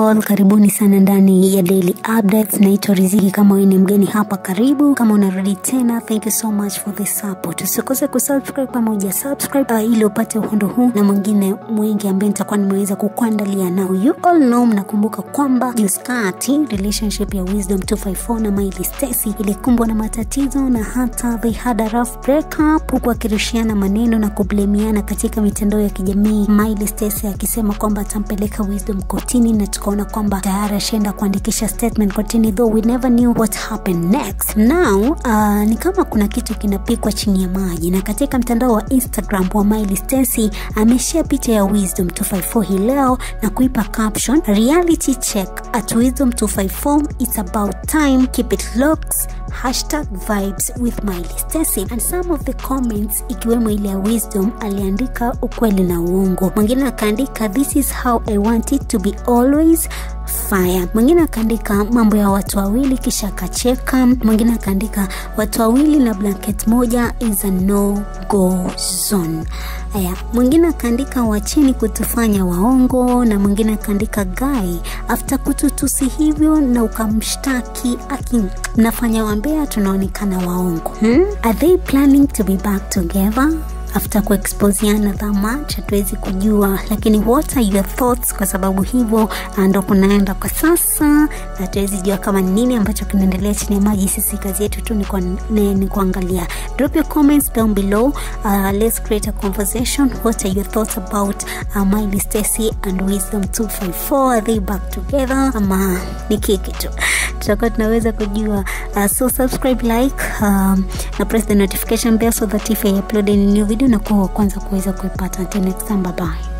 all karibuni sana ndani ya daily updates naitwa riziki kama wewe ni mgeni hapa karibu kama unarudi tena thank you so much for the support usikose kusubscribe pamoja subscribe uh, ili upate uhondo huu na mwingine mwingi ambaye nitakuwa nimeweza kukuandalia now you all know mnakumbuka kwamba juskati relationship ya wisdom 254 na Miley Stacy ilikumbwa na matatizo na hata they had a rough breakup huku akirushiana maneno na kublemiana katika mitandao ya kijamii Miley Stacy akisema kwamba atampeleka wisdom kotini na tukaona kwamba tayari ashaenda kuandikisha statement kotini though we never knew what happened next now uh, ni kama kuna kitu kinapikwa chini ya maji na katika mtandao wa instagram wa Miley Stacy ameshare picha ya wisdom 254 hii leo na kuipa caption reality check at wisdom 254 it's about time keep it looks hashtag vibes with Miley Stacy and some of the comments ikiwemo ile ya wisdom aliandika ukweli na uongo mwingine akaandika this is how i want it to be always fire mwingine akaandika mambo ya watu wawili kisha akacheka mwingine akaandika watu wawili na blanket moja is a no go zone haya mwingine akaandika wacheni kutufanya waongo na mwingine akaandika gai after kututusi hivyo na ukamshtaki aki mnafanya wambea tunaonekana waongo hmm? are they planning to be back together after kuexposiana that much hatuwezi kujua lakini what are your thoughts kwa sababu hivyo ndo kunaenda kwa sasa na hatuwezi jua kama nini ambacho kinaendelea chini ya maji sisi kazi yetu tu ni, kwa, ni, ni kuangalia drop your comments down below uh, let's create a conversation what are your thoughts about uh, Miley Stacy and Wisdom 254 are they back together ama ni kiki tu tutakuwa tunaweza kujua uh, so subscribe like um, na press the notification bell so that if I upload any new video na kuwa wa kwanza kuweza kuipata until next time bye bye